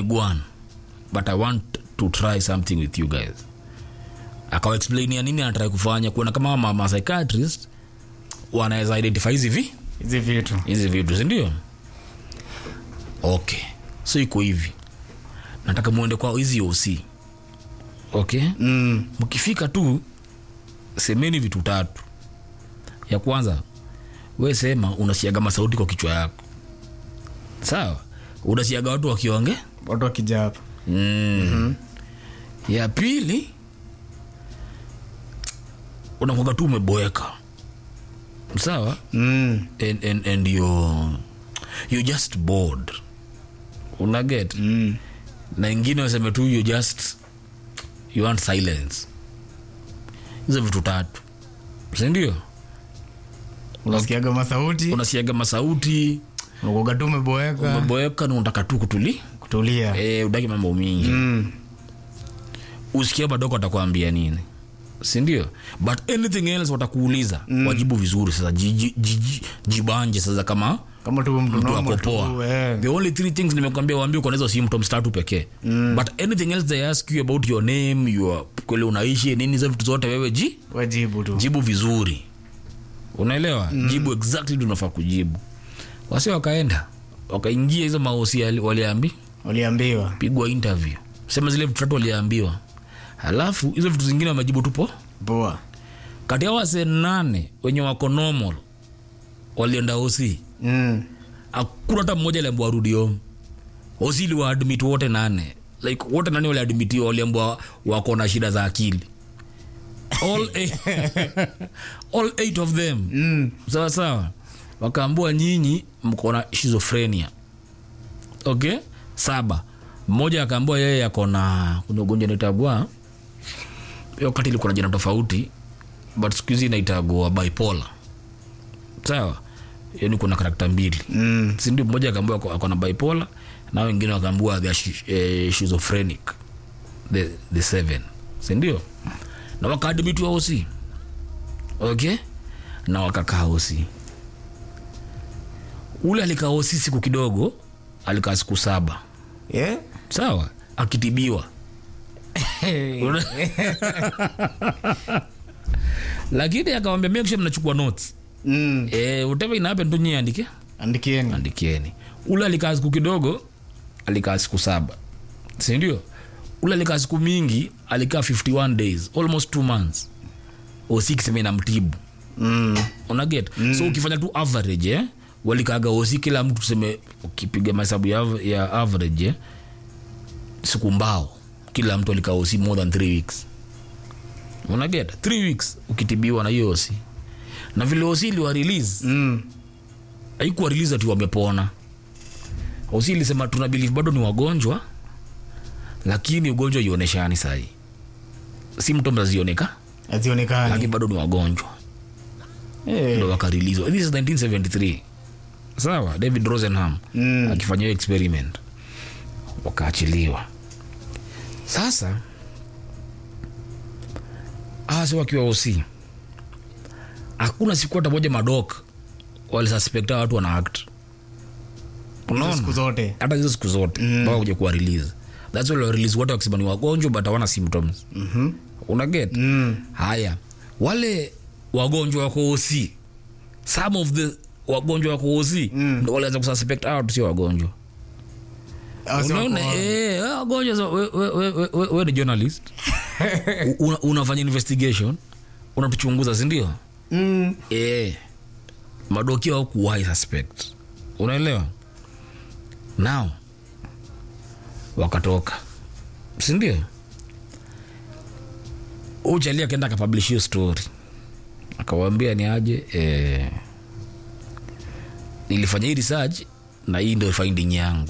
nimegwan but i want to try something with you guys akawaexplainia nini anatrai kufanya kuona kama ma, ma psychiatrist wanaweza identify hizi vi hizi vitu hizi vitu sindio okay so iko hivi nataka muende kwa hizi oc okay mm. mkifika tu semeni vitu tatu ya kwanza we sema unasiaga masauti kwa kichwa yako sawa unasiaga watu wakionge watu wakija hapa mm. mm-hmm. ya pili unakuaga tu umeboeka sawa mm. and, and, and you're, you're just bored unaget Mm. na ingine waseme tu you just you want silence hizo vitu tatu sindio unasikiaga masauti unasiaga masauti unakuaga tu umeboeka umeboeka na unataka tu kutuli kutulia e, udaki mambo mingi mm. usikia badoko atakwambia nini sindio but anything else watakuuliza mm. wajibu vizuri sasa jiji- jiji- jibanje sasa kama kama tu mtu mtu normal tu, akopoa eh. the only three things nimekwambia waambie uko nahizo symptoms tatu pekee mm. but anything else they ask you about your name your kwele unaishi nini hizo vitu zote wewe ji wajibu tu jibu vizuri unaelewa mm. jibu exactly tunafaa kujibu wasi wakaenda wakaingia hizo maosi ali- waliambi waliambiwa pigwa interview sema zile vitu tatu waliambiwa halafu hizo vitu zingine wamejibu tupo poa kati ya wase nane wenye wako normal walienda osi mm. hakuna hata mmoja aliambua warudi home osi iliwaadmit wote nane like wote nane waliadmitiwa waliambua wako na shida za akili all eight, all eight of them Mm. sawa sawa wakaambua nyinyi mko na schizophrenia okay saba mmoja akaambua yeye ako na kuna ugonjwa naitagwa hiyo wakati ilikuwa na jina tofauti but siku hizi inaitagwa bipolar sawa yani kuna karakta mbili Mm. sindio mmoja akaambua ako- ako na bipolar na wengine wakaambua they are shi- eh, schizophrenic the, the seven sindio na wakaadmitiwa osi okay na wakakaa osi ule alikaa osi siku kidogo alikaa siku saba yeah? sawa akitibiwa Una- lakini akawambia make sure mnachukua notes mm. eh, whatever ina happen tu nyie andike andikieni andikieni ule alikaa siku kidogo alikaa siku saba sindio ule alikaa siku mingi alikaa 51 days almost two months osi kisema inamtibu mm. unaget mm. so ukifanya tu average eh? walikaaga osi kila mtu tuseme ukipiga mahesabu ya, av- ya average eh? siku mbao kila mtu alikaa osi more than three weeks unaget three weeks ukitibiwa na hiyo osi na vile osi iliwa release Mm. haikuwa release ati wamepona osi ilisema tuna believe bado ni wagonjwa lakini ugonjwa ioneshani sahii symptoms hazioneka azionekani lakini bado ni wagonjwa Eh. ndo wakarilizwa this is 1973 sawa david rosenham Mm. akifanya hiyo experiment wakaachiliwa sasa hasi wakiwa osi hakuna siku hata moja madok walisuspekta watu wana act Hizo unaona siku zote hata hizo siku zote mpaka kuja kuwa release thats why release wote wakisema ni wagonjwa but hawana symptoms Mhm. unaget Mm. haya wale wagonjwa wako osi some of the wagonjwa wako osi Mm. ndo walianza kususpect out sio wagonjwa Hao si unaona wako- eh, hao wagonjwa so, we, we, we, we, we, we ni journalist U- una, unafanya investigation unatuchunguza sindio Mm. eh, madokia au kuwai suspect unaelewa now wakatoka sindio uchali akaenda akapublish hiyo story akawambia ni aje eh, nilifanya hii research na hii ndio finding yangu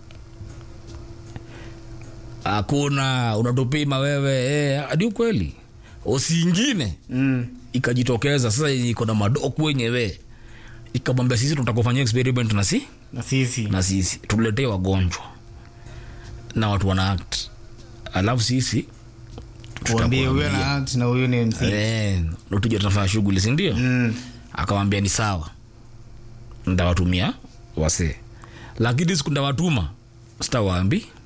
hakuna unatupima wewe eh, hadi ukweli osiingine Mm. ikajitokeza sasa yenye iko na madoku wenyewe ikamwambia sisi tutakufanyia experiment na si na sisi na sisi tuletee wagonjwa na watu wana act alafu sisi kuambie huyo tutakuambia. na act na huyo ni MC Eh, ndo tuje tunafanya shughuli sindio Mm. akawambia ni sawa ndawatumia wasee lakini siku ndawatuma sitawaambi